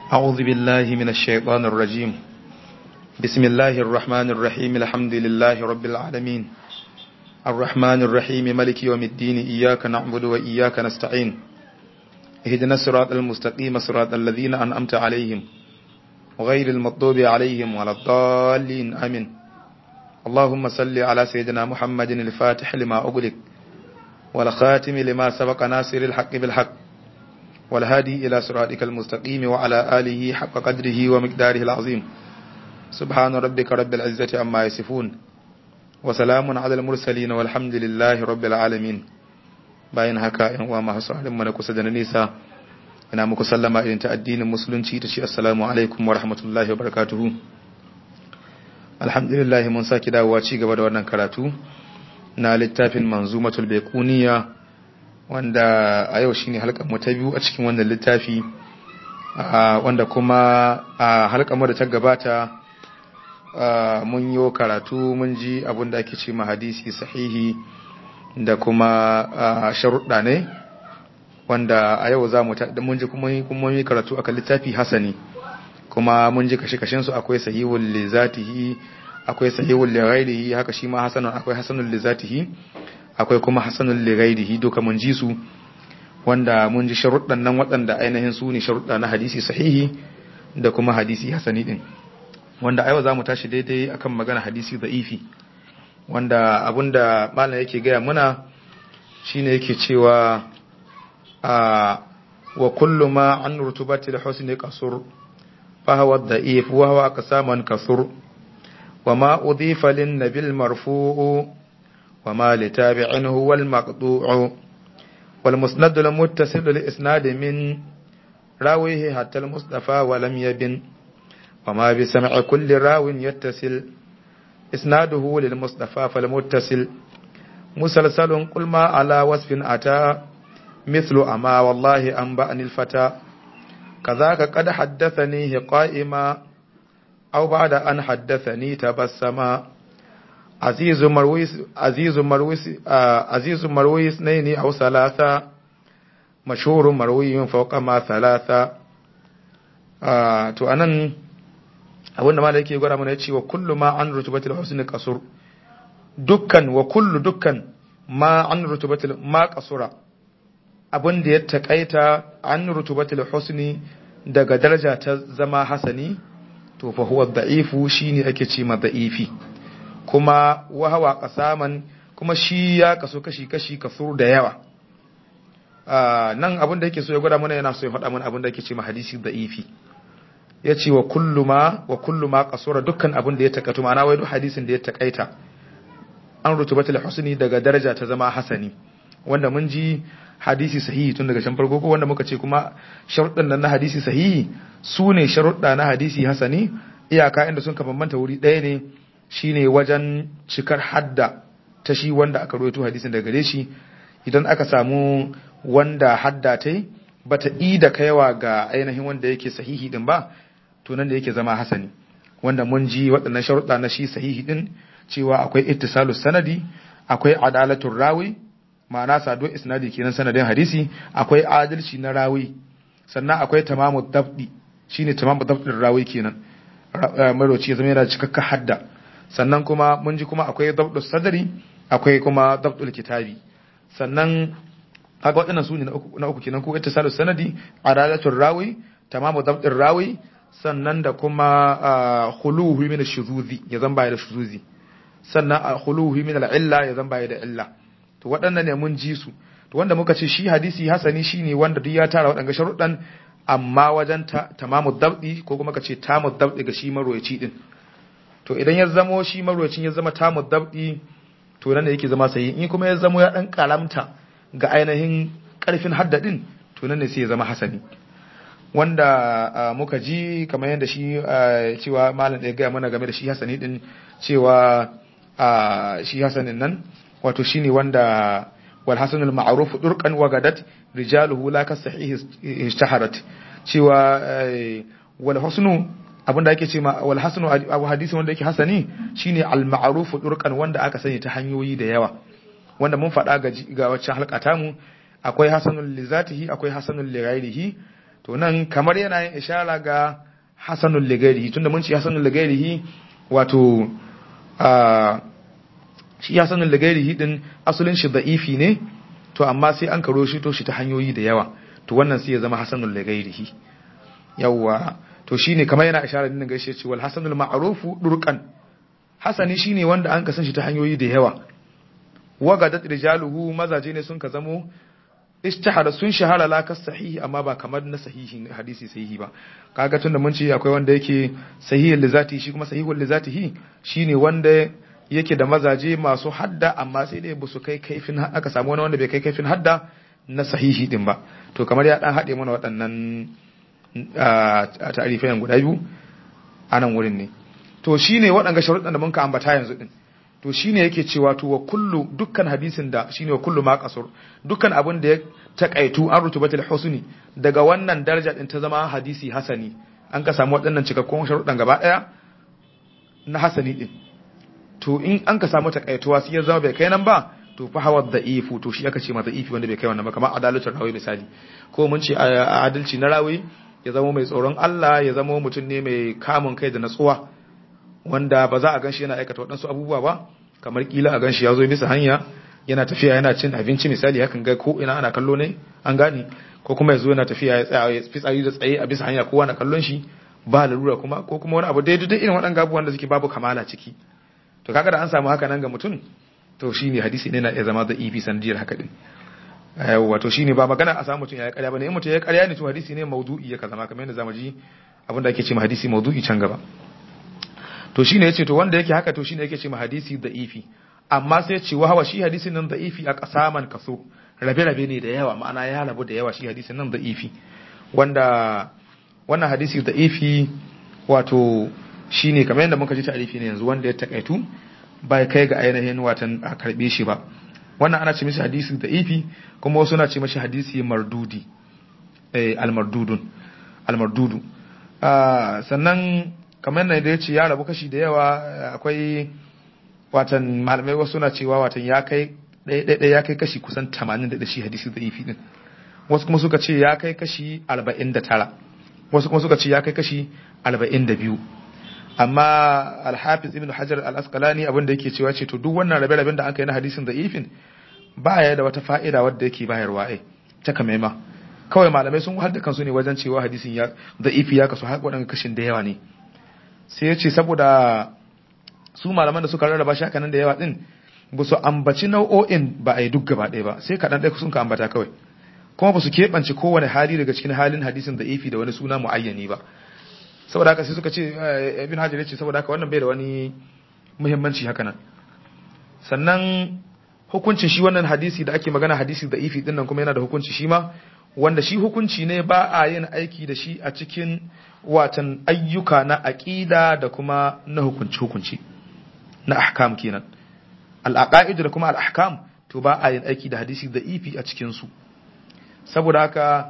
أعوذ بالله من الشيطان الرجيم بسم الله الرحمن الرحيم الحمد لله رب العالمين الرحمن الرحيم ملك يوم الدين إياك نعبد وإياك نستعين اهدنا الصراط المستقيم صراط الذين أنعمت عليهم غير المغضوب عليهم ولا الضالين آمين اللهم صل على سيدنا محمد الفاتح لما أغلق والخاتم لما سبق ناصر الحق بالحق والهادي إلى صراطك المستقيم وعلى آله حق قدره ومقداره العظيم سبحان ربك رب العزة عما يصفون وسلام على المرسلين والحمد لله رب العالمين bayan haka yan uwa masu sauraron mu na kusa da na nisa ina muku sallama irin ta addinin musulunci ta ce assalamu alaikum wa rahmatullahi wa barakatuhu alhamdulillah mun saki dawowa ci gaba da wannan karatu na littafin manzumatul baiquniya wanda a yau shine halkar mu ta biyu a cikin wannan littafi wanda kuma a halkar mu da ta gabata mun yi karatu mun ji abin da ake ce ma hadisi sahihi da kuma sharuɗa ne wanda a yau za mu mun ji kuma yi karatu akan littafi hasani kuma mun ji kashe-kashen su akwai sahihul li zatihi akwai sahihul li ghairihi haka shi ma hasanun akwai hasanul li zatihi akwai kuma hasanul li ghairihi duka mun ji su wanda mun ji sharuɗan nan waɗanda ainihin su ne sharuɗa na hadisi sahihi da kuma hadisi hasani din wanda a yau za mu tashi daidai akan magana hadisi da'ifi wanda abinda malam yake gaya muna shine yake cewa a wa kullu ma an rutubati al-husni qasur fa huwa da'if wa huwa aqsaman kasur wa ma udifa lin nabil marfu'u wa ma li tabi'in huwa al-maqtu'u wal musnad al-muttasil li-isnad min rawihi hatta al-mustafa wa lam yabin wa ma bi sam'i kulli rawin yattasil إسناده للمصطفى فالمتصل مسلسل قل ما على وصف أتى مثل أما والله أنبأني الفتى كذاك قد حدثنيه قائما أو بعد أن حدثني تبسما عزيز مرويس عزيز مرويس عزيز مروي اثنين أو ثلاثة مشهور مروي فوق ما ثلاثة آه تو أنا abinda ma da yake gwada mana ya ce wa kullu ma an rutubatul husni qasur dukkan wa kullu dukkan ma an rutubatul ma qasura abinda ya takaita an rutubatul husni daga daraja ta zama hasani to fa huwa da'ifu shine ake ce ma da'ifi kuma wa hawa qasaman kuma shi ya kaso kashi kashi kasur da yawa nan abinda yake so ya gwada mana yana so ya faɗa mana abinda yake ce ma hadisi da'ifi ya ce wa kullu ma wa kullu ma kasura dukkan abin da ya takaitu ma'ana wai duk hadisin da ya takaita an rutubatul husni daga daraja ta zama hasani wanda mun ji hadisi sahihi tun daga can farko ko wanda muka ce kuma sharuɗan nan na hadisi sahihi su ne sharuɗa na hadisi hasani iyaka inda sun ka bambanta wuri ɗaya ne shine wajen cikar hadda ta shi wanda aka rawaito hadisin daga gare shi idan aka samu wanda hadda ta yi bata i da kaiwa ga ainihin wanda yake sahihi din ba to nan da yake zama hasani wanda mun ji waɗannan sharuɗa na shi sahihi din cewa akwai ittisalu sanadi akwai adalatul rawi ma'ana saduwar isnadi kenan sanadin hadisi akwai adalci na rawi sannan akwai tamamu dabdi shine tamamu dabdin rawi kenan maroci ya zama yana cikakka hadda sannan kuma mun ji kuma akwai dabdul sadari akwai kuma dabdul kitabi sannan kaga waɗannan su ne na uku kenan ko ittisalu sanadi adalatul rawi tamamu dabdin rawi sannan da kuma khuluhu min ash-shuzuzi ya zan baya da shuzuzi sannan khuluhu min al-illa ya zan baya da illa to waɗannan ne mun ji su to wanda muka ce shi hadisi hasani shine wanda duk ya tara waɗanga sharuɗan amma wajen tamamu dabdi ko kuma ka ce tamu dabdi ga shi marwayaci din to idan ya zamo shi marwayacin ya zama tamu dabdi to nan da yake zama sayi in kuma ya zamo ya dan kalamta ga ainihin karfin haddadin to nan ne sai ya zama hasani wanda muka ji kamar yadda shi cewa malam da ya gaya mana game da shi hasani din cewa shi hasanin nan wato shine wanda wal hasanul ma'ruf durqan wa gadat rijaluhu la ka sahih ishtaharat cewa wal husnu abinda ake ce wal hasanu abu hadisi wanda yake hasani shine al ma'ruf durqan wanda aka sani ta hanyoyi da yawa wanda mun faɗa ga wacce halka mu akwai hasanul li zatihi akwai hasanul li ghairihi to nan kamar yana yin ishara ga hasanul ligairihi tunda mun ce hasanul ligairihi wato a shi hasanul ligairihi din asalin shi da'ifi ne to amma sai an karo shi to shi ta hanyoyi da yawa to wannan sai ya zama hasanul ligairihi yawa to shine kamar yana ishara din gaishe ce wal hasanul ma'rufu durqan hasani shine wanda an kasan shi ta hanyoyi da yawa wagadat rijaluhu mazaje ne sun ka zamo ishtahara sun shahara la kas sahihi amma ba kamar na sahihi hadisi sahihi ba kaga tunda mun ce akwai wanda yake sahihul lizati shi kuma sahihul lizatihi shine wanda yake da mazaje masu hadda amma sai dai ba su kai kaifin aka samu wani wanda bai kai kaifin hadda na sahihi din ba to kamar ya dan hade mana waɗannan ta'arifai guda biyu a nan wurin ne to shine waɗanga sharuɗan da mun ka ambata yanzu din to shine yake cewa to wa kullu dukkan hadisin da shine wa kullu ma qasur dukkan abin da ya takaitu an rutubatul husni daga wannan daraja din ta zama hadisi hasani an ka samu waɗannan cikakkun sharuɗan gaba ɗaya na hasani din to in an ka samu takaituwa sai ya zama bai kai nan ba to fa hawa da'ifu to shi aka ce ma da'ifi wanda bai kai wannan ba kamar adalatul rawi misali ko mun ce adalci na rawi ya zama mai tsoron Allah ya zama mutum ne mai kamun kai da natsuwa wanda ba za a ganshi yana aikata waɗansu abubuwa ba kamar kila a ganshi ya zo bisa hanya yana tafiya yana cin abinci misali hakan ga ko ina ana kallo ne an gane ko kuma ya zo yana tafiya ya tsaya ya fitsari da tsaye a bisa hanya kowa na kallon shi ba lalura kuma ko kuma wani abu daidai dai irin waɗannan abubuwan da suke babu kamala ciki to kaga da an samu haka nan ga mutum to shine hadisi ne na iya zama da ifi sanadiyar haka din yawa to shine ba magana a samu mutum ya yi ƙarya bane in mutum ya yi ƙarya ne to hadisi ne maudu'i ya zama kamar yadda zamu ji abin da ake ce ma hadisi maudu'i can gaba to shine yace to wanda yake haka to shine yake ce ma hadisi da'ifi amma sai ce wa hawa shi hadisin nan da'ifi a kasaman kaso rabe rabe ne da yawa ma'ana ya rabu da yawa shi hadisin nan da'ifi wanda wannan hadisi da'ifi wato shine kamar yadda muka ji ta'arifi ne yanzu wanda ya takaitu bai kai ga ainihin watan a karbe shi ba wannan ana ce mishi hadisi da'ifi kuma wasu na ce mishi hadisi mardudi eh al-mardudun al-mardudu sannan kamar yadda da ya ce ya rabu kashi da yawa akwai watan malamai wasu na cewa watan ya kai ɗaya ya kai kashi kusan 80 da shi hadisi da ifi din wasu kuma suka ce ya kai kashi 49 wasu kuma suka ce ya kai kashi 42 amma alhafiz ibn hajar al-asqalani abin da yake cewa ce to duk wannan rabe-raben da aka yi na hadisin da ifin ba ya da wata fa'ida wadda yake bayarwa ai ta kamaima kawai malamai sun wahar da kansu ne wajen cewa hadisin ya da ifi ya kasu har waɗanda kashin da yawa ne sai ya ce saboda su malaman da suka rarraba shi haka nan da yawa din ba su ambaci nau'o'in ba a yi duk gaba ɗaya ba sai kaɗan ɗaya sun ka ambata kawai kuma ba su keɓance kowane hali daga cikin halin hadisin da ifi da wani suna mu'ayyani ba saboda haka sai suka ce ibn hajar ya ce saboda haka wannan bai da wani muhimmanci haka nan sannan hukuncin shi wannan hadisi da ake magana hadisi da ifi din nan kuma yana da hukunci shi ma wanda shi hukunci ne ba a yin aiki da shi a cikin watan ayyuka na aƙida da kuma na hukunci-hukunci na ahkam kenan al'aqaid da kuma al'ahkam to ba a yin aiki da hadisi da ifi a cikin su saboda haka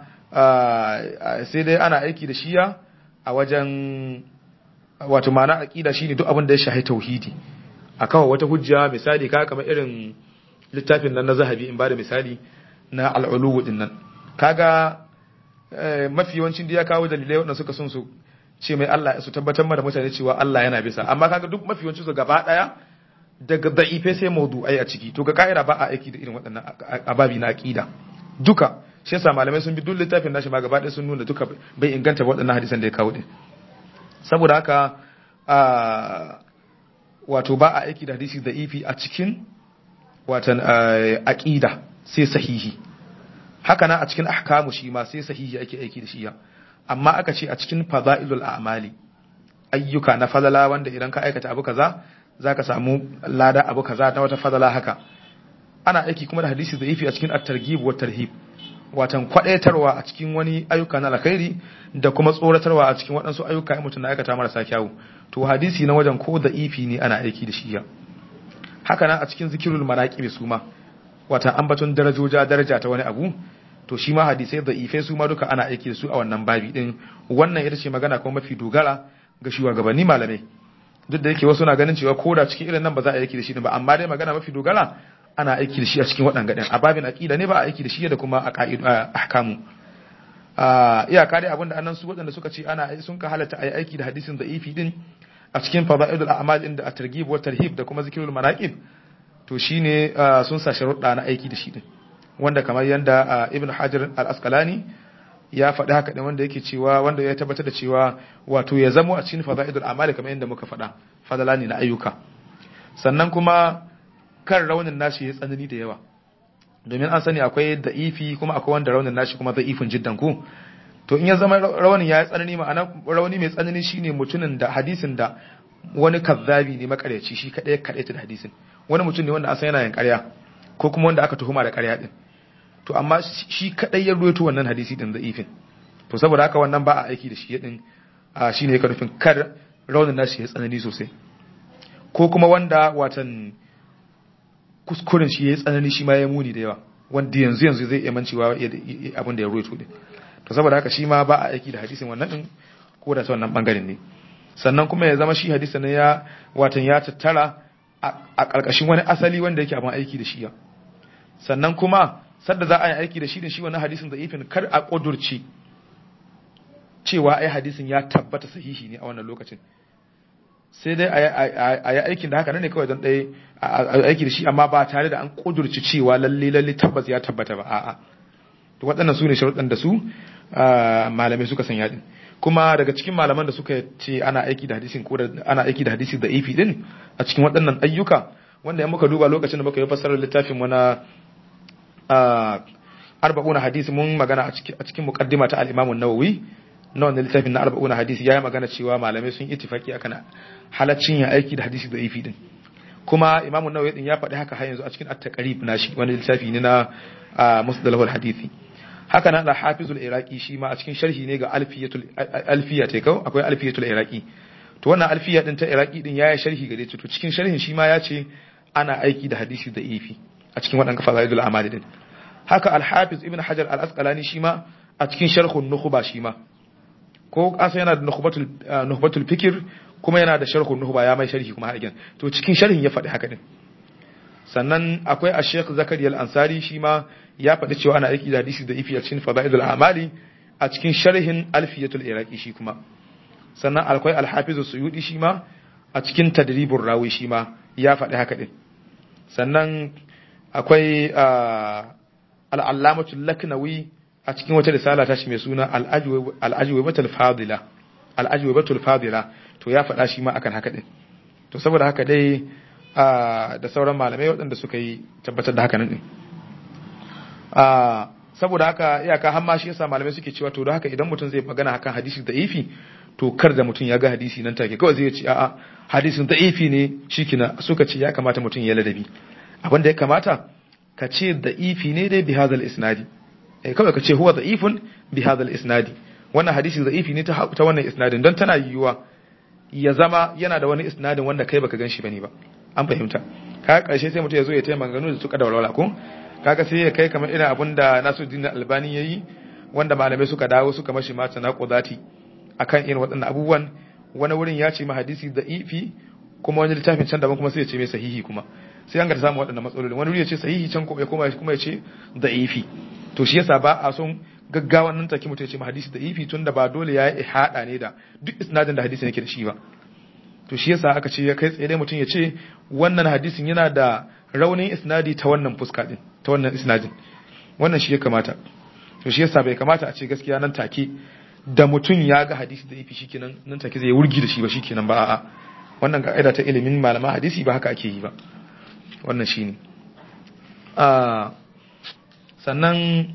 sai dai ana aiki da shiya a wajen wato ma'ana aqida shine duk abin da ya shahi tauhidi a kawo wata hujja misali ka kamar irin littafin nan na zahabi in ba da misali na al'ulu din nan kaga mafi yawancin da ya kawo dalilai wanda suka sun su ce mai Allah su tabbatar da mutane cewa Allah yana bisa amma kaga duk mafi yawancin su gaba daya daga da'ife sai mawdu'ai a ciki to ga ka'ida ba a aiki da irin waɗannan ababi na aqida duka shi yasa malamai sun bi duk littafin nashi ma gaba daya sun nuna duka bai inganta waɗannan hadisan da ya kawo din saboda haka wato ba a aiki da hadisi da'ifi a cikin watan aqida sai sahihi haka na a cikin ahkamu shi ma sai sahihi ake aiki da shi ya amma aka ce a cikin fadailul a'mali ayyuka na fadala wanda idan ka aikata abu kaza zaka samu lada abu kaza ta wata fadala haka ana aiki kuma da hadisi da'ifi a cikin at-targhib wa tarhib watan kwadaitarwa a cikin wani ayyuka na alkhairi da kuma tsoratarwa a cikin waɗansu ayyuka in mutum na aikata marasa kyawu to hadisi na wajen ko da'ifi ne ana aiki da shi ya haka nan a cikin zikirul manaqib su ma watan ambaton darajoja daraja ta wani abu to shi ma hadisai da ifai su ma duka ana aiki da su a wannan babi din wannan ita ce magana kuma mafi dogara ga shugabanni malamai duk da yake wasu na ganin cewa ko da cikin irin nan ba za a aiki da shi ba amma dai magana mafi dogara ana aiki da shi a cikin waɗanga ɗin a babin aqida ne ba a aiki da shi da kuma a ka'idu ahkamu iyaka dai abinda annan su waɗanda suka ce ana sun ka halatta ayi aiki da hadisin da'ifi din a cikin fadailul a'mal din da at-targhib wa tarhib da kuma zikrul manaqib to shine sun sa sharuɗa na aiki da shi din wanda kamar yanda ibn hajar al-asqalani ya faɗi haka ɗin wanda yake cewa wanda ya tabbatar da cewa wato ya zamo a cikin fada'idul amali kamar yadda muka faɗa fadala ne na ayyuka sannan kuma kan raunin nashi ya tsanani da yawa domin an sani akwai da'ifi kuma akwai wanda raunin nashi kuma da'ifin jiddan ku to in ya zama raunin ya tsanani ma'ana rauni mai tsanani shine mutumin da hadisin da wani kazzabi ne makaryaci shi kadai ya kadaita da hadisin wani mutum ne wanda an san yana yin ƙarya ko kuma wanda aka tuhuma da ƙarya din to amma shi kadai ya ruwaito wannan hadisi din da'ifin to saboda haka wannan ba a aiki da shi din shine ya nufin kar raunin nashi ya tsanani sosai ko kuma wanda watan kuskuren shi ya yi tsanani shi ma ya muni da yawa wanda yanzu yanzu zai iya mancewa abin da ya ruwaito din to saboda haka shi ma ba a aiki da hadisin wannan din ko da ta wannan bangaren ne sannan kuma ya zama shi hadisin ya watan ya tattara a ƙarƙashin wani asali wanda yake abin aiki da shi ya sannan kuma sadda za a yi aiki da shi da shi wannan hadisin da'ifin kar a ƙudurci cewa ai hadisin ya tabbata sahihi ne a wannan lokacin sai dai a yi aikin da haka ne kawai don ɗaya a aiki da shi amma ba tare da an ƙudurci cewa lalle lalle tabbas ya tabbata ba a'a to waɗannan su ne sharuɗan da su malamai suka sanya din kuma daga cikin malaman da suka ce ana aiki da hadisin ko ana aiki da hadisi da ifi din a cikin waɗannan ayyuka wanda ya muka duba lokacin da muka yi fassarar littafin mu na arba'una hadisi mun magana a cikin muqaddima ta al-Imam an-Nawawi na wannan littafin na arba'una hadisi yayi magana cewa malamai sun ittifaki akan halaccin ya aiki da hadisi da ifi din kuma Imam an-Nawawi din ya faɗi haka har yanzu a cikin at-taqrib nashi wani littafi ne na musdalah al-hadisi haka nan al-Hafiz al-Iraqi shi ma a cikin sharhi ne ga alfiyatul alfiya ta kau akwai alfiyatul Iraqi to wannan alfiya din ta Iraqi din yayi sharhi gare ta to cikin sharhin shi ma ya ce ana aiki da hadisi da ifi a cikin waɗannan fasaidul amali din haka al-hafiz ibn hajar al-asqalani shi ma a cikin sharhun nukhba shi ma ko asa yana da nukhbatul nukhbatul fikr kuma yana da sharhun nukhba ya mai sharhi kuma har to cikin sharhin ya faɗi haka din sannan akwai ash-shaykh zakariya al-ansari shi ma ya faɗi cewa ana aiki da hadisi da ifi a cikin fadailul amali a cikin sharhin alfiyatul iraqi shi kuma sannan akwai al-hafiz suyudi shi ma a cikin tadribur rawi shi ma ya faɗi haka din sannan akwai al'allamatul laknawi a cikin wata risala ta shi mai suna al'ajwabatul fadila al'ajwabatul fadila to ya faɗa shi ma akan haka din to saboda haka dai da sauran malamai waɗanda suka yi tabbatar da haka nan din saboda haka iyaka har ma shi yasa malamai suke cewa to da haka idan mutum zai magana akan hadisi da ifi to kar da mutum ya ga hadisi nan take kawai zai ce a'a hadisin da ifi ne shikina suka ce ya kamata mutum ya ladabi abin da ya kamata ka ce da ifi ne dai bi hadal isnadi eh kawai ka ce huwa da'ifun bi hadal isnadi wannan hadisi da'ifi ne ta ta wannan isnadin don tana yiwuwa ya zama yana da wani isnadin wanda kai baka gan shi bane ba an fahimta ka karshe sai mutum ya zo ya taimaka maganganu da suka da walwala ko kaga sai ya kai kamar irin abin da Nasiruddin Albani yayi wanda malamai suka dawo suka mashi mata na qudati akan irin waɗannan abubuwan wani wurin ya ce ma hadisi da'ifi kuma wani littafin can daban kuma sai ya ce mai sahihi kuma sai an ga samu waɗannan matsaloli wani wuri ya ce sahihi can kuma kuma ya ce da'ifi to shi yasa ba a son gaggawan nan take mutum ya ce ma hadisi da'ifi tun da ba dole ya yi ihada ne da duk isnadin da hadisi yake da shi ba to shi yasa aka ce ya kai tsaye dai mutum ya ce wannan hadisin yana da raunin isnadi ta wannan fuska din ta wannan isnadin wannan shi ya kamata to shi yasa bai kamata a ce gaskiya nan take da mutum ya ga hadisi da ifi shikenan nan take zai wurgi da shi ba shikenan ba a'a wannan ka'ida ta ilimin malaman hadisi ba haka ake yi ba wannan shine a sannan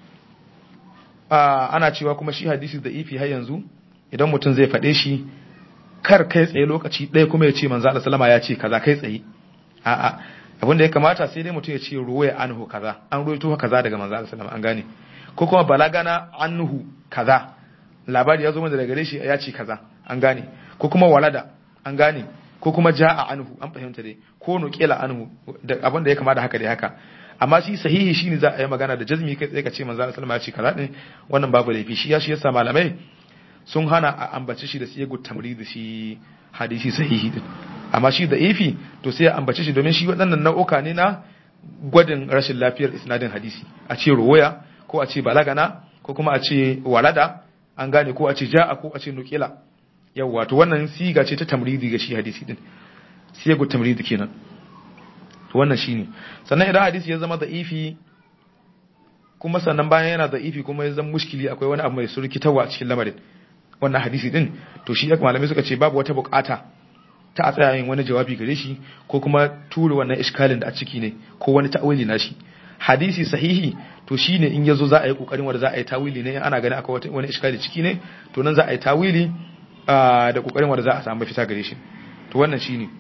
a ana cewa kuma shi hadisi da ifi har yanzu idan mutum zai faɗe shi kar kai tsaye lokaci ɗaya kuma ya ce manzo Allah sallama ya ce kaza kai tsaye a'a abin da ya kamata sai dai mutum ya ce ruwaya anhu kaza an ruwaito kaza daga manzo Allah sallama an gane ko kuma balagana anhu kaza labari ya zo mana daga gare shi ya ce kaza an gane ko kuma walada an gane ko kuma ja'a anhu an fahimta dai ko nuqila anhu da abin da ya kamata haka dai haka amma shi sahihi shine za a yi magana da jazmi kai tsaye ka ce manzo Allah sallama ya ce kaza din wannan babu laifi shi ya shi yasa malamai sun hana a ambace shi da siyagu tamrid shi hadisi sahihi din amma shi da ifi to sai a ambace shi domin shi waɗannan nau'uka ne na gwadin rashin lafiyar isnadin hadisi a ce ruwaya ko a ce balagana ko kuma a ce walada an gane ko a ce ja'a ko a ce nukila yawa to wannan siga ce ta tamridi ga shi hadisi din siga tamridi kenan to wannan shine sannan idan hadisi ya zama da'ifi kuma sannan bayan yana da'ifi kuma ya zama mushkili akwai wani abu mai surkitarwa a cikin lamarin wannan hadisi din to shi malamai suka ce babu wata bukata ta a tsaya yin wani jawabi gare shi ko kuma tura wannan iskalin da a ciki ne ko wani ta'awili na shi hadisi sahihi to shine in yazo za a yi kokarin wanda za a yi tawili ne ana gani akwai wani iskali ciki ne to nan za a yi tawili da kokarin wanda za a samu fita gare shi to wannan shine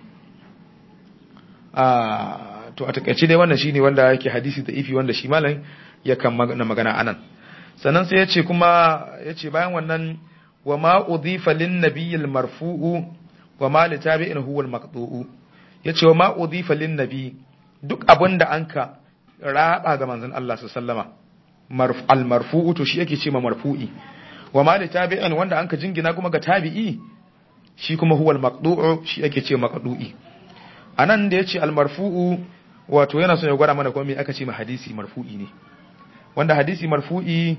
to a takaice dai wannan shine wanda yake hadisi da ifi wanda shi malam ya kan magana anan sannan sai ya ce kuma ya ce bayan wannan wa ma udhifa lin nabiyil marfu'u wa ma li tabi'in huwa al maqtu'u yace wa ma udhifa lin nabi duk abinda anka raba ga manzon Allah sallama al marfu'u to shi yake ce ma marfu'i wa ma li tabi'in wanda anka jingina kuma ga tabi'i shi kuma huwa al maqtu'u shi yake ce maqtu'i anan da yace al marfu'u wato yana so ya gwada mana kuma me aka ce ma hadisi marfu'i ne wanda hadisi marfu'i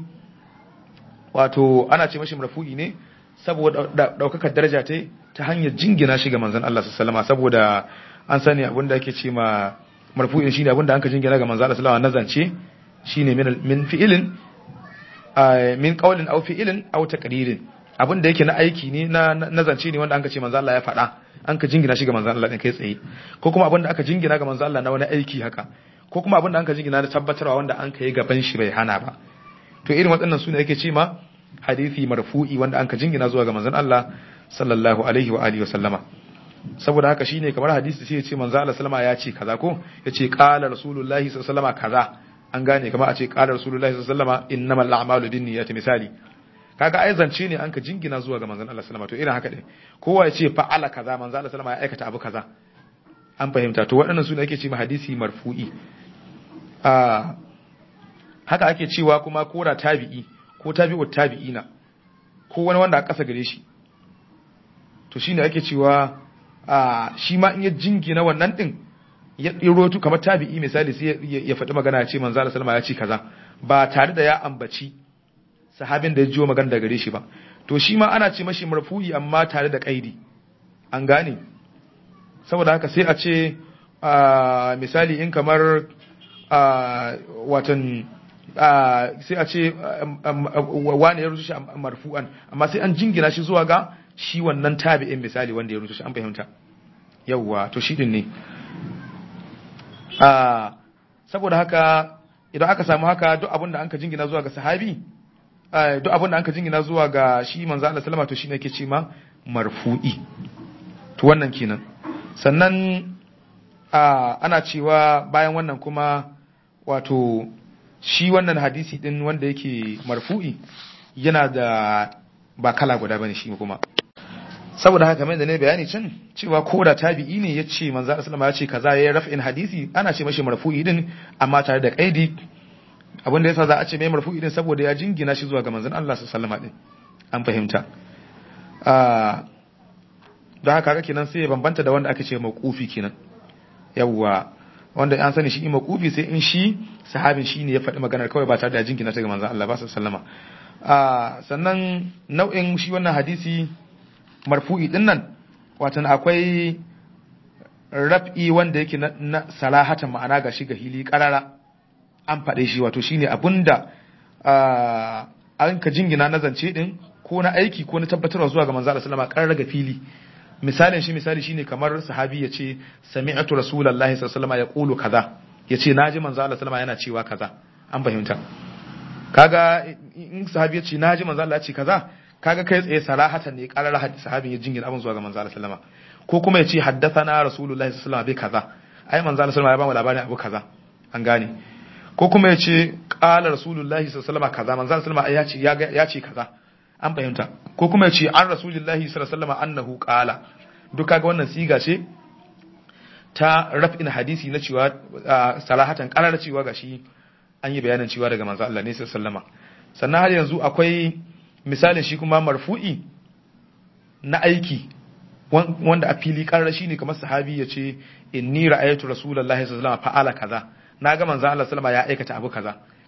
wato ana ce mashi marfu'i ne saboda daukakar daraja ta ta hanyar jingina shi ga manzon Allah sallallahu saboda an sani abin da ake ce ma marfu'i shine abin da anka jingina ga manzon Allah sallallahu alaihi wasallam shine min min fi'ilin min qawlin aw fi'ilin aw taqririn abin da yake na aiki ne na nazance ne wanda anka ce manzon Allah ya faɗa an ka jingina shi ga manzon Allah din kai tsaye ko kuma abin da aka jingina ga manzon Allah na wani aiki haka ko kuma abin da anka jingina da tabbatarwa wanda an ka yi gaban shi bai hana ba to irin waɗannan su ne ake ce ma hadisi marfu'i wanda an ka jingina zuwa ga manzon Allah sallallahu alaihi wa alihi wa sallama saboda haka shine kamar hadisi sai ya ce manzon Allah sallama ya ce kaza ko ya ce qala rasulullahi sallallahu alaihi kaza an gane kamar a ce qala rasulullahi sallallahu alaihi wasallam innamal a'malu binniyati misali kaga ai zance ne an ka jingina zuwa ga manzon Allah sallama to irin haka ne kowa ya ce fa'ala kaza manzon Allah sallama ya aikata abu kaza an fahimta to waɗannan su ne ake ce ma hadisi marfu'i a haka ake cewa kuma kora tabi'i ko tabi'u tabi'ina ko wani wanda a ƙasa gare shi to shine ake cewa a shi ma in ya jingina wannan din ya rotu kamar tabi'i misali sai ya faɗi magana ya ce manzo Allah sallama ya ce kaza ba tare da ya ambaci sahabin da ya jiwo magana daga gare shi ba to shi ma ana ce mashi marfu'i amma tare da kaidi an gane saboda haka sai a ce misali in kamar watan sai a ce wani ya rusu shi marfu'an amma sai an jingina shi zuwa ga shi wannan tabi'in misali wanda ya rusu shi an fahimta yawwa to shi din ne saboda haka idan aka samu haka duk abin da an ka jingina zuwa ga sahabi duk abin da an ka jingina zuwa ga shi manzo Allah sallama to shine yake ce ma marfu'i to wannan kenan sannan ana cewa bayan wannan kuma wato shi wannan hadisi din wanda yake marfu'i yana da ba kala guda bane shi kuma saboda haka kamar da ne bayani can cewa ko da tabi'i ne ya ce manzo Allah sallama ya ce kaza ya raf'in hadisi ana ce mashi marfu'i din amma tare da kaidi abin da yasa za a ce mai marfu'i din saboda ya jingina shi zuwa ga manzon Allah sallama din an fahimta don haka haka kenan sai ya bambanta da wanda aka ce mawqufi kenan yawwa wanda an sani shi mawqufi sai in shi sahabin shi ne ya faɗi maganar kawai ba tare da jingina ta ga manzon Allah ba sallama sannan nau'in shi wannan hadisi marfu'i din nan watan akwai raf'i wanda yake na salahatan ma'ana ga shi ga hili karara an faɗe shi wato shine abunda an ka jingina na zance din ko na aiki ko na tabbatarwa zuwa ga manzo Allah sallama karara ga fili misalin shi misali shine kamar sahabi ya ce sami'atu rasulullahi sallallahu alaihi wasallam yaqulu kaza yace naji manzo Allah sallama yana cewa kaza an fahimta kaga in sahabi ya ce naji manzo Allah ya ce kaza kaga kai tsaye sarahatan ne karar sahabin ya jingina abin zuwa ga manzo Allah sallama ko kuma ya ce haddathana rasulullahi sallallahu alaihi kaza ai manzo Allah sallama ya ba mu labarin abu kaza an gane ko kuma ya ce qala rasulullahi sallallahu alaihi kaza manzo Allah sallama ya ce ya ce kaza an fahimta ko kuma ya ce an rasulullahi sallallahu alaihi wasallam annahu qala duk kaga wannan siga ce ta raf'in hadisi na cewa sarahatan karar cewa gashi an yi bayanin cewa daga manzo Allah ne sallallahu alaihi wasallam sannan har yanzu akwai misalin shi kuma marfu'i na aiki wanda a fili karar shi ne kamar sahabi ya ce inni ra'aytu rasulullahi sallallahu alaihi wasallam fa'ala kaza na ga manzo Allah sallama ya aikata abu kaza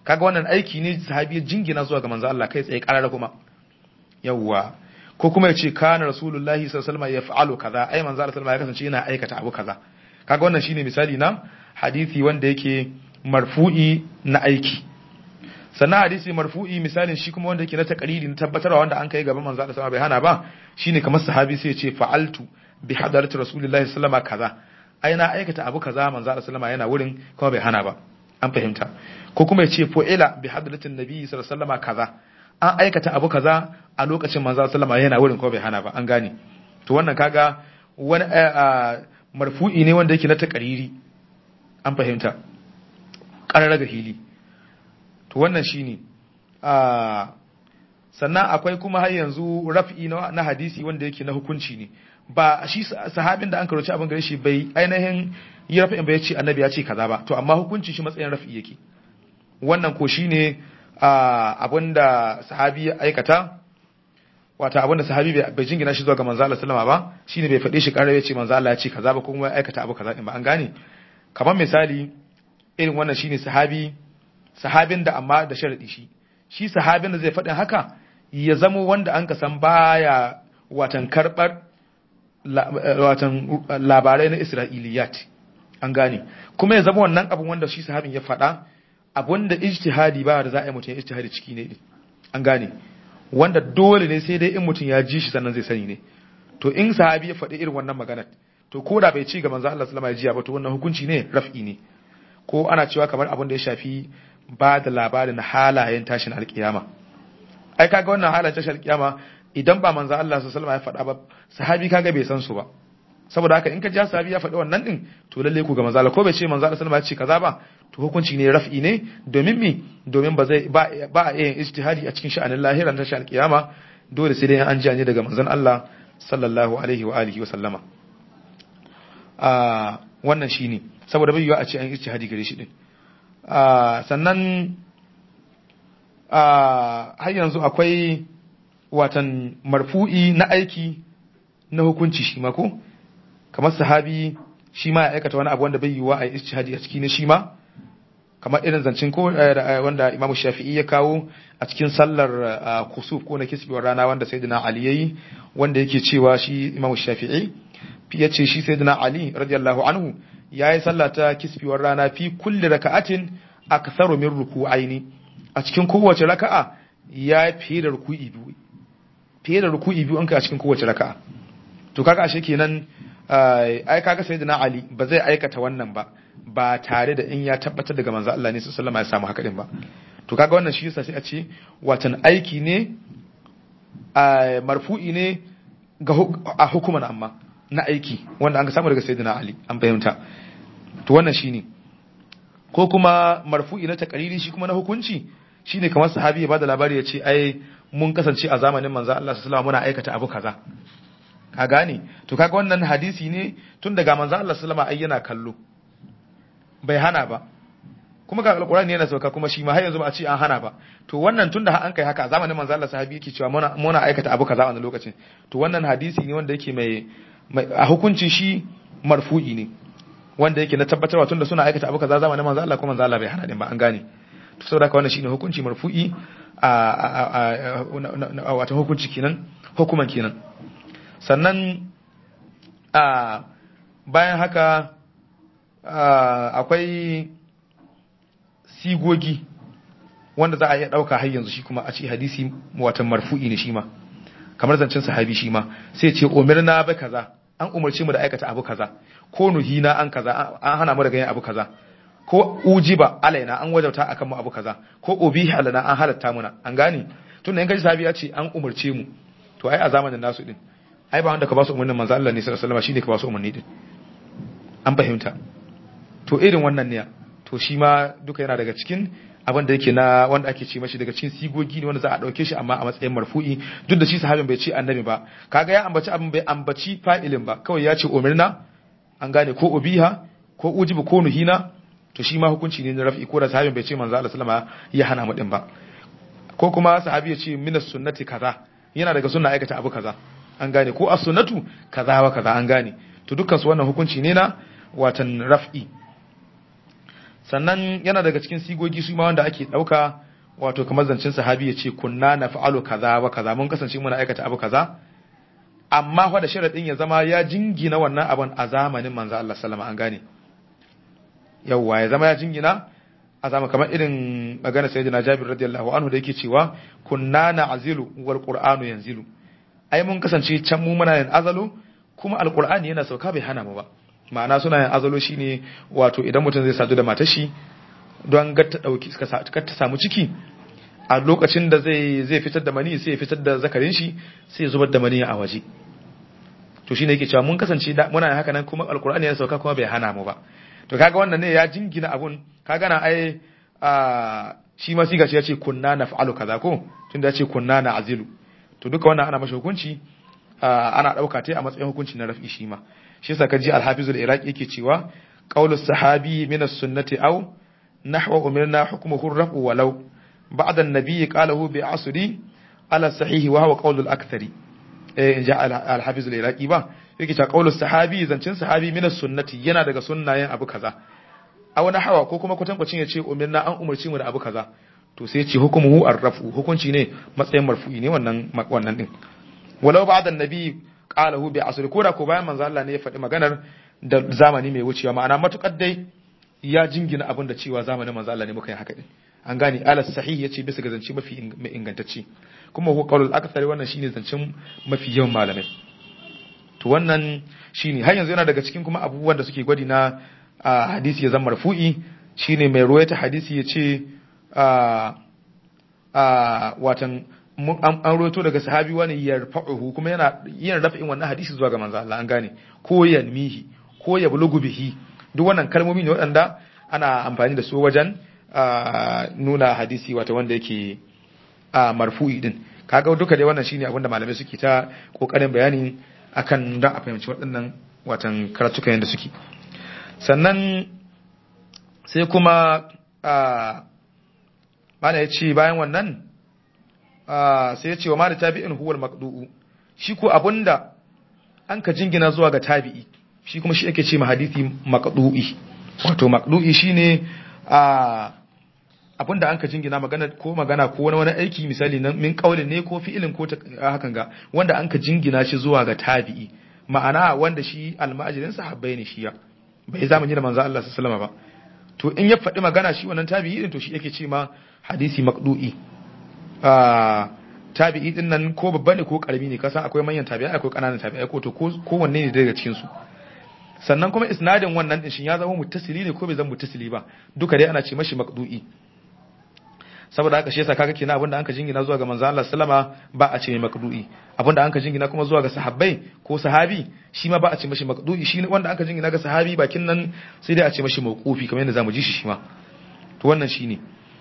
kaga wannan aiki ne sahabi jingina zuwa ga manzo Allah kai tsaye karara kuma yawwa ko kuma ya ce kana rasulullahi sallallahu alaihi wasallam yaf'alu kaza ai manzo Allah sallallahu alaihi wasallam ya kasance yana aikata abu kaza kaga wannan shine misali na hadisi wanda yake marfu'i na aiki sannan hadisi marfu'i misalin shi kuma wanda yake na takariri na tabbatarwa wanda an kai gaban manzo Allah sallallahu alaihi wasallam bai hana ba shine kamar sahabi sai ya ce fa'altu bi hadarati rasulillahi sallallahu alaihi wasallam kaza ai na aikata abu kaza manzo Allah sallallahu alaihi yana wurin kuma bai hana ba an fahimta ko kuma ya ce fu'ila bi hadratin nabi sallallahu alaihi wasallam kaza an aikata abu kaza a lokacin manzo sallallahu alaihi yana wurin kuma bai hana ba an gane to wannan kaga wani marfu'i ne wanda yake na takariri an fahimta ƙarar ga hili to wannan shine a sannan akwai kuma har yanzu raf'i na hadisi wanda yake na hukunci ne ba shi sahabin da an karoci abin gare shi bai ainihin yi raf'in bai ce annabi ya ce kaza ba to amma hukunci shi matsayin raf'i yake wannan ko shine abin da sahabi ya aikata wata abin da sahabi bai jingina shi zuwa ga manzo Allah sallama ba shine bai faɗe shi ƙarar ya ce manzo Allah ya ce kaza ba ko kuma ya aikata abu kaza din ba an gane kamar misali irin wannan shine sahabi sahabin da amma da sharadi shi shi sahabin da zai faɗin haka ya zamo wanda an ka san baya watan karɓar watan labarai na isra'iliyat an gane kuma ya zama wannan abin wanda shi sahabin ya faɗa abin da ijtihadi ba da za a yi mutum ijtihadi ciki ne an gane wanda dole ne sai dai in mutum ya ji shi sannan zai sani ne to in sahabi ya faɗi irin wannan maganar to ko da bai ci ga manzo Allah sallama ya jiya ba to wannan hukunci ne raf'i ne ko ana cewa kamar abin da ya shafi ba da labarin halayen tashin alkiyama ai kaga wannan halayen tashin alkiyama idan ba manzo Allah sallallahu alaihi wasallam ya faɗa ba sahabi kaga bai san su ba saboda haka in ka ji sahabi ya faɗi wannan din to lalle ku ga manzo Allah ko bai ce manzo Allah sallallahu alaihi wasallam ya ce kaza ba to hukunci ne raf'i ne domin mi domin ba zai ba ba a yin ijtihadi a cikin sha'anin lahiran tashin alkiyama dole sai dai an ji ne daga manzon Allah sallallahu alaihi wa alihi wa sallama a wannan shine saboda bai yiwa a ce an ijtihadi gare shi din sannan har yanzu akwai watan marfu'i na aiki na hukunci shi ma ko kamar sahabi shi ma ya aikata wani abu wanda bai yiwa a ijtihadi a ciki ne shi ma kamar irin zancen ko wanda Imam Shafi'i ya kawo a cikin sallar kusuf ko na kisbewar rana wanda Sayyidina Ali yayi wanda yake cewa shi Imam Shafi'i ya ce shi Sayyidina Ali radiyallahu anhu yayi sallah ta kisbewar rana fi kulli raka'atin aktharu min ruku'aini a cikin kowace raka'a ya fiye da ruku'i biyu fiye da ruku'i biyu an kai a cikin kowace raka'a to kaga ashe kenan ai kaga sayyidina Ali ba zai aikata wannan ba ba tare da in ya tabbatar daga manzo Allah ne sallallahu alaihi ya samu haka din ba to kaga wannan shi yasa sai a ce watan aiki ne marfu'i ne ga a hukuman amma na aiki wanda an ga samu daga sayyidina Ali an fahimta to wannan shine ko kuma marfu'i na takariri shi kuma na hukunci shine kamar sahabi ya bada labari ya ce ai mun kasance a zamanin manzo Allah sallallahu alaihi muna aikata abu kaza ka gane to kaga wannan hadisi ne tun daga manzo Allah sallallahu alaihi yana kallo bai hana ba kuma ga alqur'ani yana sauka kuma shi ma har yanzu ba a ce an hana ba to wannan tunda har an kai haka a zamanin manzo Allah sahabi yake cewa muna muna aikata abu kaza a wannan lokacin to wannan hadisi ne wanda yake mai a hukuncin shi marfu'i ne wanda yake na tabbatarwa tunda suna aikata abu kaza zamanin manzo Allah kuma manzo Allah bai hana din ba an gane to saboda haka wannan shine hukunci marfu'i a a wata hukunci kenan hukuman kenan sannan a bayan haka akwai sigogi wanda za a iya ɗauka har yanzu shi kuma a ce hadisi watan marfu'i ne shi ma kamar zancen sahabi shi ma sai ce umirna ba kaza an umarce mu da aikata abu kaza ko nuhina an kaza an hana mu daga yin abu kaza ko ujiba alaina an wajauta akan mu abu kaza ko ubihi alana an halatta muna an gane tunda in kaji sahabi ya ce an umarce mu to ai a zamanin nasu din ai ba wanda ka ba su umarnin manzo Allah ne sallallahu alaihi wasallam shine ka ba su umarni din an fahimta to irin wannan ne to shi ma duka yana daga cikin abin da yake na wanda ake ce mashi daga cikin sigogi ne wanda za a dauke shi amma a matsayin marfu'i duk da shi sahabin bai ce annabi ba kaga ya ambaci abin bai ambaci fa'ilin ba kawai ya ce umirna an gane ko ubiha ko ujibu ko nuhina to shi ma hukunci ne na raf'i ko da sahabin bai ce manzo Allah sallama ya hana mu din ba ko kuma sahabi ya ce minas sunnati kaza yana daga sunna aikata abu kaza an gane ko as-sunnatu kaza wa kaza an gane to dukkan su wannan hukunci ne na watan raf'i sannan yana daga cikin sigogi su ma wanda ake dauka wato kamar zancen sahabi ya ce kunna na fa'alu kaza wa kaza mun kasance muna aikata abu kaza amma fa da sharadin ya zama ya jingina wannan abun a zamanin manzo Allah sallama an gane yawwa ya zama ya jingina a zama kamar irin magana sayyidina Jabir radiyallahu anhu da yake cewa kunna na azilu wal qur'anu yanzilu ai mun kasance can mu muna yin azalu kuma alqur'ani yana sauka bai hana mu ba ma'ana suna yin azalo shine wato idan mutum zai sadu da matar shi don ga ta dauki suka ta samu ciki a lokacin da zai zai fitar da mani sai ya fitar da zakarin shi sai ya zubar da mani a waje to shine yake cewa mun kasance muna yin haka nan kuma alqur'ani yana sauka kuma bai hana mu ba to kaga wannan ne ya jingina abun kaga na ai a shi ma siga ce yace kunna naf'alu kaza ko tunda yace kunna na azilu to duka wannan ana mashi hukunci ana dauka ta a matsayin hukunci na raf'i shi ma shi yasa kaji al-hafiz al-iraqi yake cewa qawlu sahabi min as-sunnati aw nahwa umirna hukmuhu ar-raf'u walau ba'da an-nabiy qalahu bi asri ala sahihi wa huwa qawlu al-akthari eh ja al-hafiz al-iraqi ba yake cewa qawlu sahabi zancin sahabi min as-sunnati yana daga sunnayen abu kaza aw nahwa ko kuma kutankwacin yace umirna an umarci mu da abu kaza to sai ce hukumuhu ar-raf'u hukunci ne matsayin marfu'i ne wannan wannan din walau ba'da an-nabi qalahu bi asri ko da ko bayan manzo Allah ne ya faɗi maganar da zamani mai wucewa ma'ana matukar dai ya jingina abin da cewa zamanin manzo Allah ne muka yi haka din an gane alas sahih yace bisa ga zance mafi ingantacce kuma ko qaulul akthari wannan shine zancen mafi yawan malamai to wannan shine har yanzu yana daga cikin kuma abubuwan da suke gwadi na hadisi ya zama marfu'i shine mai ruwaita hadisi yace a a watan an roto daga sahabi wani yarfa'uhu kuma yana yin raf'in wannan hadisi zuwa ga manzo Allah an gane ko yanmihi ko ya bulugu bihi duk wannan kalmomi ne waɗanda ana amfani da su wajen nuna hadisi wata wanda yake marfu'i din kaga duka dai wannan shine abinda malamai suke ta kokarin bayani akan da a fahimci waɗannan watan karatuka yanda suke sannan sai kuma mana ya ce bayan wannan sai ya ce wa mali tabi'in huwal maqdu'u shi ko abunda an ka jingina zuwa ga tabi'i shi kuma shi ake ce ma hadisi maqdu'i wato maqdu'i shine a abinda an ka jingina magana ko magana ko wani wani aiki misali na min kaulin ne ko fi'ilin ko hakan ga wanda an ka jingina shi zuwa ga tabi'i ma'ana wanda shi almajirin sahabbai ne shi ya bai zamani da manzo Allah sallallahu alaihi wasallam ba to in ya faɗi magana shi wannan tabi'i din to shi yake ce ma hadisi maqdu'i tabi'i din nan ko babba ne ko karami ne kasa akwai manyan tabi'ai akwai kananan tabi'ai ko to ko wanne ne daga cikin su sannan kuma isnadin wannan din shin ya zama muttasili ne ko bai zama muttasili ba duka dai ana ce mashi maqdu'i saboda haka shi yasa kaga kenan abinda anka jingina zuwa ga manzo Allah sallama ba a ce mai maqdu'i abinda anka jingina kuma zuwa ga sahabbai ko sahabi shi ma ba a ce mashi maqdu'i shi wanda anka jingina ga sahabi bakin nan sai dai a ce mashi mawqufi kamar yadda zamu ji shi shi ma to wannan shine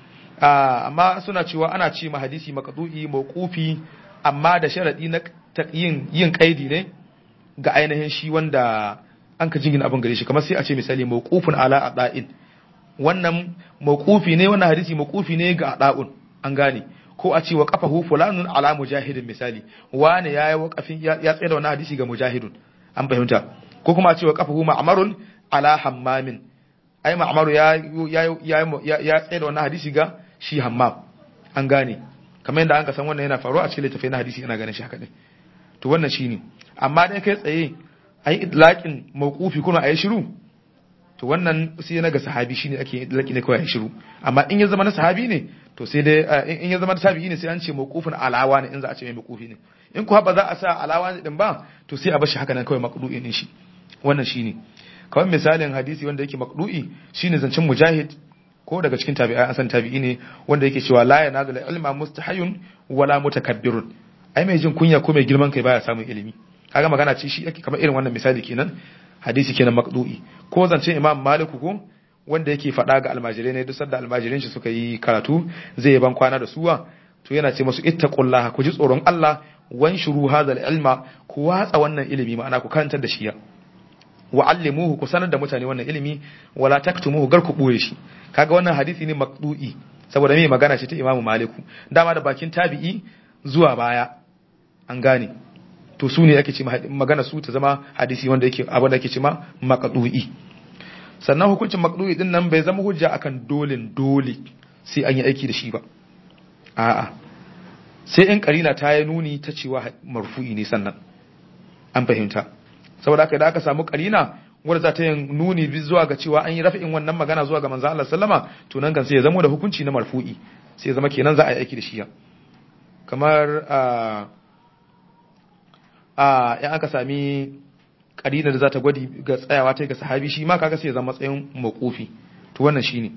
amma suna cewa ana ce ma hadisi maqdu'i mawqufi amma da sharadi na yin yin kaidi ne ga ainihin shi wanda an ka jingina abin gare shi kamar sai a ce misali mawqufun ala ada'in wannan mawqufi ne wannan hadisi mawqufi ne ga ada'un an gane ko a ce wa qafahu fulanun ala mujahidin misali wani yayi waqafin ya tsaya da wannan hadisi ga mujahidun an fahimta ko kuma a ce wa qafahu ma'marun ala hammamin ai ma'maru ya ya ya ya tsaya da wannan hadisi ga shi hammam an gane kamar yadda an ka san wannan yana faruwa a cikin littafai na hadisi ana ganin shi haka ne to wannan shine amma dai kai tsaye ai idlaqin mawqufi kuma ayi shiru to wannan sai na ga sahabi shine ake idlaqi ne kawai ayi shiru amma in ya zama na sahabi ne to sai dai in ya zama na tabi'i ne sai an ce mawqufun alawa ne in za a ce mai mawqufi ne in kuwa ba za a sa alawa ne din ba to sai a bar shi haka nan kawai maqdu'i din shi wannan shine kawai misalin hadisi wanda yake maqdu'i shine zancen mujahid ko daga cikin tabi'ai an san tabi'i ne wanda yake cewa la yanazul ilma mustahayun wala mutakabbirun ai mai jin kunya ko mai girman kai baya samun ilimi kaga magana ce shi ake kamar irin wannan misali kenan hadisi kenan maqdu'i ko zancen imam maliku ko wanda yake faɗa ga almajirai ne duk sanda almajirin shi suka yi karatu zai ban kwana da suwa to yana ce musu ittaqullaha ku ji tsoron Allah wan shuru hadha ilma ku watsa wannan ilimi ma'ana ku karantar da shi ya wa allimuhu ku sanar da mutane wannan ilimi wala taktumuhu gar ku boye shi kaga wannan hadisi ne maqdu'i saboda me magana ce ta imam maliku dama da bakin tabi'i zuwa baya an gane to su ne ake ce magana su ta zama hadisi wanda yake abin da ake ce ma maqdu'i sannan hukuncin maqdu'i din nan bai zama hujja akan dole dole sai an yi aiki da shi ba a'a sai in karina ta yi nuni ta cewa marfu'i ne sannan an fahimta saboda haka da aka samu karina wanda za ta yin nuni zuwa ga cewa an yi raf'in wannan magana zuwa ga manzo Allah sallama to nan kan sai ya zama da hukunci na marfu'i sai ya zama kenan za a yi aiki da shi ya kamar a a in aka sami karina da za ta gwadi ga tsayawa ta ga sahabi shi ma kaga sai ya zama matsayin makofi to wannan shine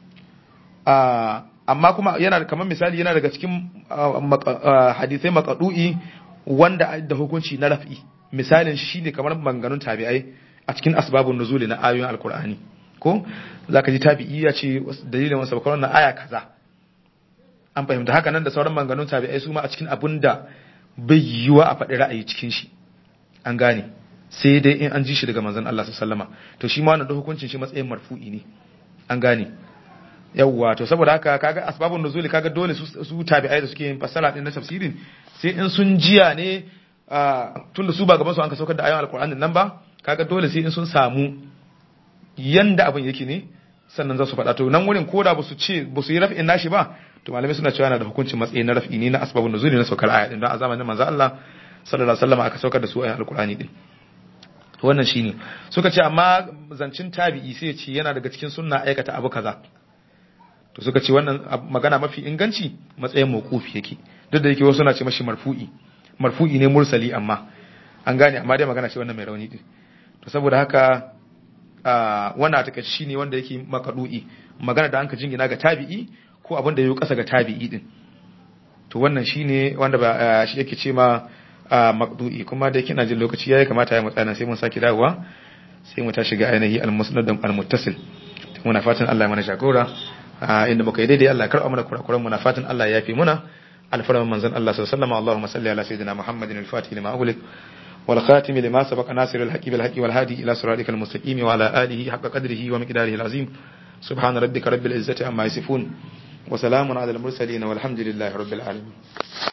a amma kuma yana kamar misali yana daga cikin hadisai makadu'i wanda da hukunci na raf'i misalin shi ne kamar manganun tabi'ai a cikin asbabun nuzuli na ayoyin alkur'ani ko zaka ji tabi'i ya ce dalilin wasu bakar wannan aya kaza an fahimta haka nan da sauran manganun tabi'ai su ma a cikin abun da bai yiwa a faɗi ra'ayi cikin shi an gane sai dai in an ji shi daga manzon Allah sallallahu alaihi to shi ma wannan da hukuncin shi matsayin marfu'i ne an gane yawwa to saboda haka kaga asbabun nuzuli kaga dole su tabi'ai da suke yin fassara din na tafsirin sai in sun jiya ne tunda su ba gaban su an ka saukar da ayoyin alkur'anin nan ba kaga dole sai in sun samu yanda abin yake ne sannan za su faɗa to nan wurin koda ba su ce ba su yi raf'in nashi ba to malamai suna cewa yana da hukuncin matsayi na raf'i ne na asbabun nuzuli na saukar aya din don a zamanin manzo Allah sallallahu alaihi wasallam aka saukar da su ayoyin alkur'ani din wannan shine suka ce amma zancin tabi'i sai ya ce yana daga cikin sunna aikata abu kaza to suka ce wannan magana mafi inganci matsayin mawqufi yake duk da yake wasu suna ce mashi marfu'i marfu'i ne mursali amma an gane amma dai magana ce wannan mai rauni din to saboda haka wannan a takaice shine wanda yake makadu'i magana da anka jingina ga tabi'i ko abin da yayi kasa ga tabi'i din to wannan shine wanda ba shi yake ce ma maqdu'i kuma da yake na jin lokaci yayi kamata ya mutsana sai mun saki dawowa sai mu tashi ga ainihi al-musnad al-muttasil muna fatan Allah ya mana jagora inda muka yi daidai Allah karɓa mana kurakuran muna fatan Allah ya yafi muna alfarman manzon Allah sallallahu alaihi wasallam Allahumma salli ala sayyidina Muhammadin al-Fatih lima ughliq wal khatim lima sabaqa nasir al-haqi bil haqi wal hadi ila siratikal mustaqim wa ala alihi haqqa qadrihi wa miqdarihi al-azim subhana rabbika rabbil izzati amma yasifun wa salamun ala al-mursalin walhamdulillahi rabbil alamin